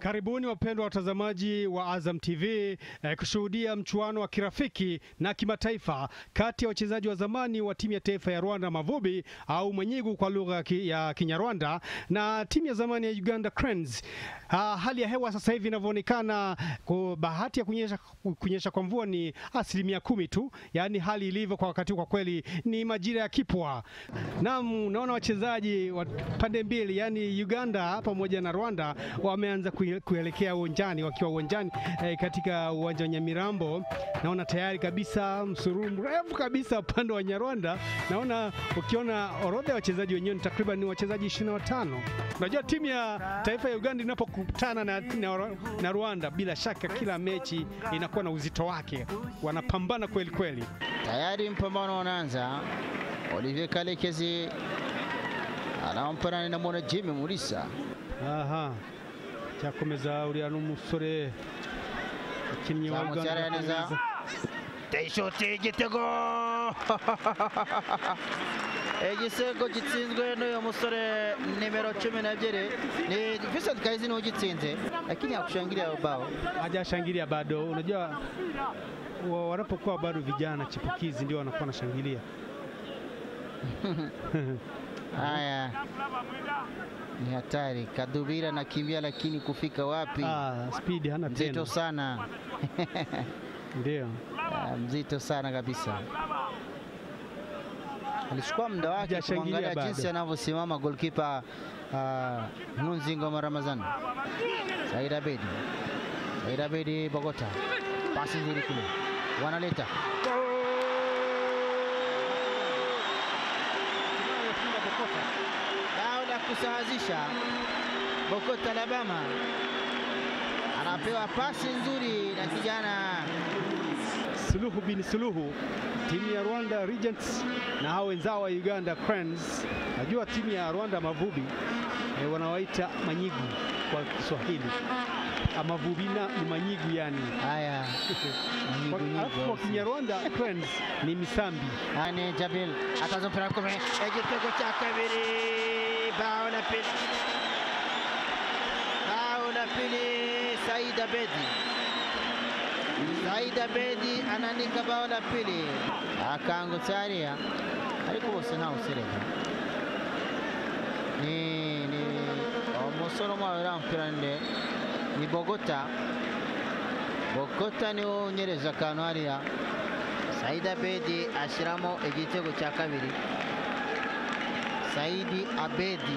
Karibuni wapendwa watazamaji wa Azam TV eh, kushuhudia mchuano wa kirafiki na kimataifa kati ya wachezaji wa zamani wa timu ya taifa ya Rwanda Mavubi au Mwenyigu kwa lugha ya ki- ya Kinyarwanda na timu ya zamani ya Uganda Cranes. Ah, hali ya hewa sasa hivi inavyoonekana, kwa bahati ya kunyesha, kunyesha kwa mvua ni asilimia kumi tu, yaani hali ilivyo kwa wakati huu kwa kweli ni majira ya kipwa. Naam, naona wachezaji wa pande mbili, yaani Uganda pamoja na Rwanda wameanza kuye- kuelekea uwanjani wakiwa uwanjani eh, katika uwanja wa Nyamirambo. Naona tayari kabisa msururu mrefu kabisa upande wa Nyarwanda. Naona ukiona orodha ya wachezaji wenyewe ni takriban ni wachezaji 25. Unajua timu ya taifa ya Uganda inapokutana na, na, na Rwanda, bila shaka kila mechi inakuwa na uzito wake, wanapambana kweli kweli. Tayari mpambano unaanza. Olivier Kalekezi anampana na mwana Jimmy Mulisa. aha cyakomeza uriya n'umusore umukinnyi wa Zamutse Uganda araya neza. akomeza. Teyishoti igitego igisego gitsinzwe n'uyu musore nimero cumi n'ebyiri ni Vincent Kahizi niwe ugitsinze lakini hakushangilia bao hajashangilia bado. Unajua wa- wanapokuwa bado vijana chipukizi ndio wanakuwa wanashangilia. haya ni hatari Kadubira anakimbia lakini kufika wapi Ah, speed hana mzito tena, sana ndio Ah, mzito sana kabisa. Alichukua muda wake Hajashangilia kumwangalia bado. jinsi anavyosimama goalkeeper uh, Nkunzingoma Ramazani. Said Abedi, Said Abedi Bogota, pasi nzuri kule, wanaleta bao la kusawazisha. Bogota Alabama anapewa pasi nzuri na kijana Suluhu bin Suluhu, timu ya Rwanda Regents na hao wenzao wa Uganda Cranes. Najua timu ya Rwanda Mavubi eh, wanawaita manyigu kwa Kiswahili. Amavubina ni manyigu yani. haya nyigu Alafu kwa nyigu Kinyarwanda Cranes ni misambi. Ane Jabil ataza mpira kumi, igitego cya kabiri, bao la pili, bao la pili, Said Abedi. Said Abedi anaandika bao la pili, akangutse hariya ariko bose ntawe usereka ni ni umusore umwe wera umupira nde ni Bogota Bogota niwe unyereza akantu hariya Saidi Abedi ashyiramo igitego cya kabiri Saidi Abedi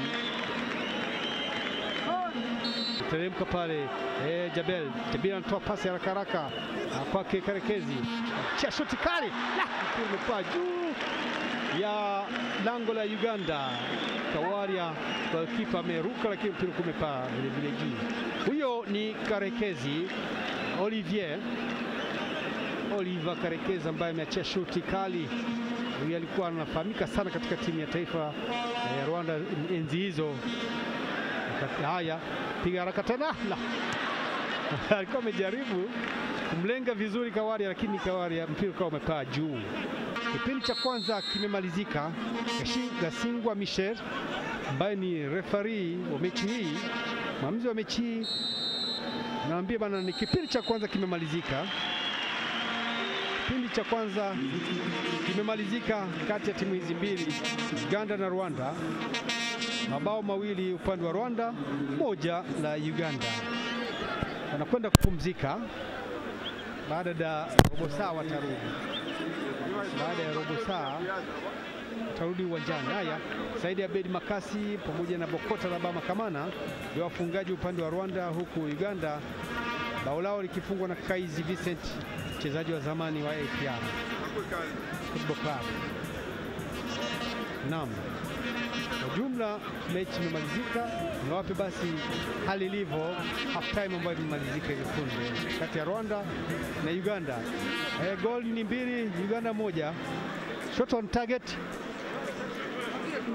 teremka pale eh, Jabel Jabel anatoa pasi haraka haraka ah, kwake Karekezi, chia shoti kali, la mpira umepaa juu ya lango la Uganda. Kawaria kipa ameruka, lakini mpira kumepaa vile vile juu. Huyo ni Karekezi Olivier Oliver Karekezi ambaye ameachia shoti kali. Huyu alikuwa anafahamika sana katika timu ya taifa ya Rwanda enzi hizo. Wakati- Haya, piga haraka tena, la alikuwa amejaribu kumlenga vizuri Kawaria, lakini Kawaria mpira ukawa umepaa juu. Kipindi cha kwanza kimemalizika. Gashi- Gasingwa Michel ambaye ni refari wa mechi hii, mwamuzi wa mechi hii, naambia bana, ni kipindi cha kwanza kimemalizika. Kipindi cha kwanza kimemalizika kati ya timu hizi mbili, Uganda na Rwanda mabao mawili upande wa Rwanda, moja la Uganda. Wanakwenda kupumzika. Baada ya robo saa watarudi, baada ya robo saa watarudi uwanjani. Haya, Saidi Abedi Makasi pamoja na Bokota Labama Kamana ndio wafungaji upande wa Rwanda, huku Uganda bao lao likifungwa na Kaizi Vincent, mchezaji wa zamani wa APR Football Club. Naam. Kwa jumla mechi imemalizika. Niwape basi hali ilivyo half time ambayo imemalizika hivi punde kati ya Rwanda na Uganda. E, goli ni mbili, Uganda moja. Shot on target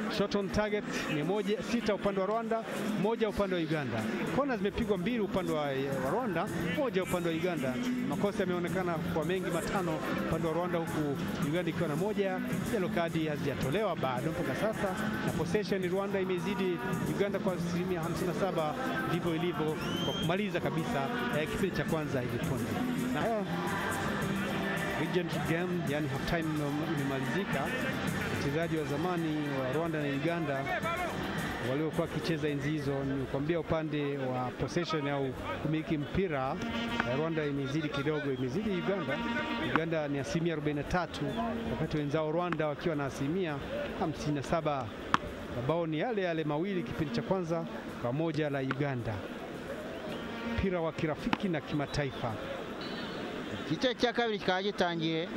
shot on target ni moja, sita upande wa Rwanda, moja upande wa Uganda. Kona zimepigwa mbili upande wa, wa Rwanda, moja upande wa Uganda. Makosa yameonekana kwa mengi matano upande wa Rwanda, huku Uganda ikiwa na moja. Yellow kadi hazijatolewa bado mpaka sasa, na possession Rwanda imezidi Uganda kwa asilimia 57, ndivyo ilivyo kwa kumaliza kabisa eh, kipindi cha kwanza hivi punde na eh, Regent game yani half time imemalizika. Wachezaji wa zamani wa Rwanda na Uganda waliokuwa wakicheza enzi hizo, nikwambia upande wa possession au kumiliki mpira eh, Rwanda imezidi kidogo, imezidi Uganda. Uganda ni asilimia 43 wakati wenzao Rwanda wakiwa na asilimia 57. Mabao ni yale yale mawili kipindi cha kwanza kwa moja la Uganda. Mpira wa kirafiki na kimataifa. igice cya kabiri kikaba gitangiye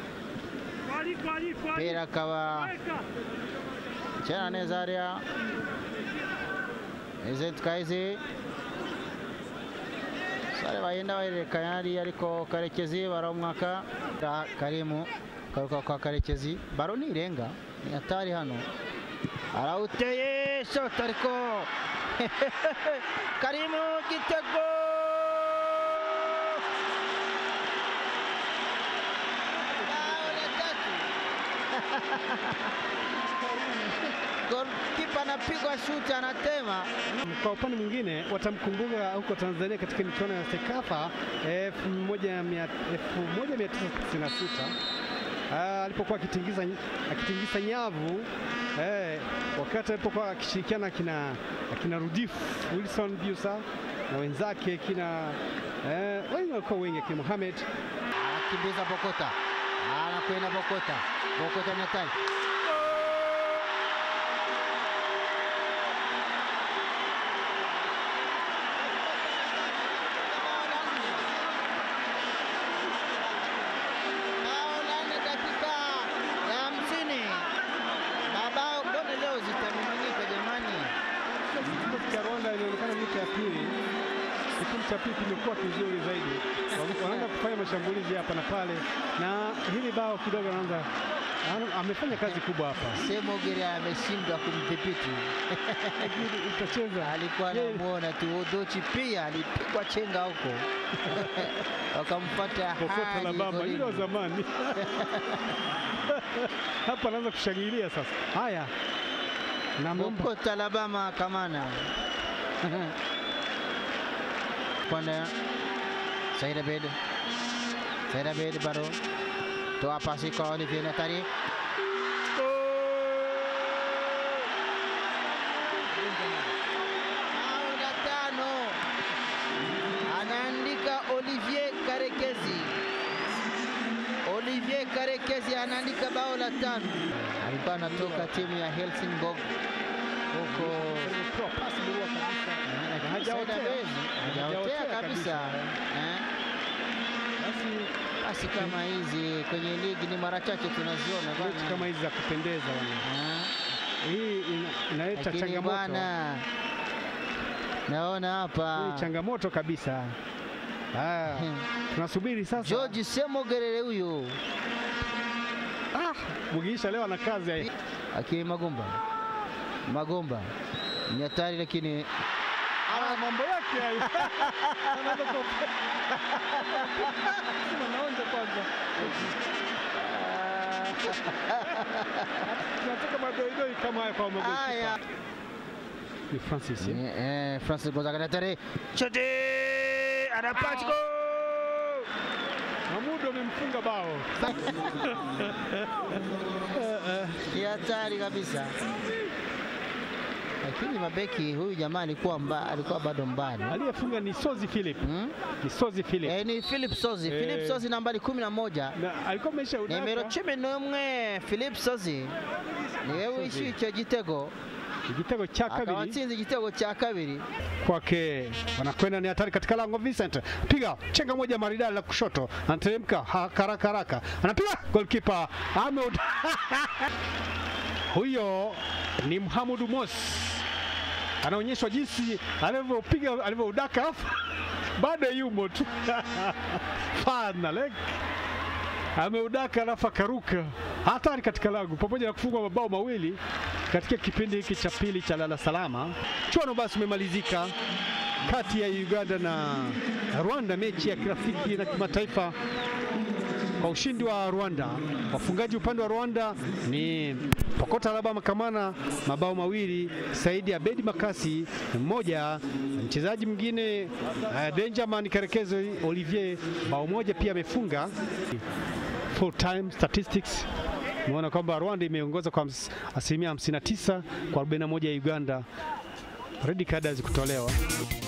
umupira akaba ukina neza hariya eze twayizi sare bagenda bahererekanya hariya ariko karekezi baramwaka karimu karuka kwa karekezi baro nirenga ni hatari hano arawuteye shot ariko karimu gitego bao la tatu golkipa anapigwa shuti anatema Kwa upande mwingine watamkumbuka huko Tanzania katika michuano ya Sekafa 1996 Ah, alipokuwa akitingiza akitingiza nyavu eh, wakati alipokuwa akishirikiana kina akina Rudif Wilson Biusa na wenzake kina eh, wengi walikuwa wengi akina Mohamed anakimbiza Bokota, anakwenda Bokota, Bokota ni hatari. Bao la nne dakika ya hamsini. Mabao mbona leo zitamiminika jamani? Kikosi cha Rwanda ilionekana mita ya pili, kipindi cha pili kimekuwa kizuri zaidi, Wame- wanaanza kufanya mashambulizi hapa na pale, na hili bao kidogo anaanza ana- amefanya kazi kubwa hapa. Semogere ameshindwa kumdhibiti. Lakini itacheza alikuwa Yeye- anamuona tu Odochi pia alipigwa chenga huko wakamfuata kokota hadi la mama golini. ile wa zamani hapa anaanza kushangilia sasa. Haya, namwomba Bokota Alabama Kamana panda Said Abed Said Abed bado toa pasi kwa Olivier Natari bao la tano anaandika Olivier Karekezi Olivier Karekezi anaandika bao la tano alikuwa anatoka timu ya Helsingborg huko Toa pasi murua kabisa. Hajaotea. hajaotea Hajaotea kabisa Eh, Basi basi kama hizi kwenye ligi ni mara chache tunaziona mechi bwana. kama hizi za kupendeza bwana. Eh, hii ina- inaleta lakini changamoto. bwana naona hapa Hii changamoto kabisa. Haya, tunasubiri sasa. George Semogerere huyu Ah, Mugisha leo ana kazi ya akiwa Magomba Magomba ni hatari lakini Ah, mambo yake hayo. Anaanza ku- Sema naonja kwanza. Tunataka madoidoi kama haya kwa magolikipa. haya Ni Francis. eh? Eh, eh, Francis Gonzaga ni hatari Shoti anapata gol Mamudu amemfunga bao. Eh, eh. ni hatari kabisa lakini mabeki huyu jamaa alikuwa mba, alikuwa bado mbali Aliyefunga ni Sozi Philip. hmm? Ni Sozi Philip. Eh, ni Philip Sozi Eh. Philip Sozi nambari kumi na moja Na alikuwa amesha nimero udaka. cumi n'umwe Philip Sozi niwe wishyuye icyo gitego Igitego cha akaba kabiri atsinze igitego cya kabiri kwake wanakwenda ni hatari katika lango Vincent, piga chenga moja maridadi la kushoto, anateremka haraka haraka, anapiga goalkeeper Ahmed. Huyo ni Mohamed Mos, anaonyeshwa jinsi alivyopiga alivyoudaka, alafu bado yumo tu fana leg ameudaka, alafu akaruka hatari katika lango, pamoja na kufungwa mabao mawili katika kipindi hiki cha pili cha lala salama. Mchuano basi umemalizika kati ya Uganda na Rwanda, mechi ya kirafiki na kimataifa kwa ushindi wa Rwanda. Wafungaji upande wa Rwanda ni Pokota Alaba Makamana mabao mawili, Saidi Abedi Makasi mmoja, mchezaji mwingine uh, Benjamin Karekezo Olivier bao moja pia amefunga. Full time statistics umeona kwamba Rwanda imeongoza kwa ms- asilimia 59 kwa 41 ya Uganda. Red card hazikutolewa.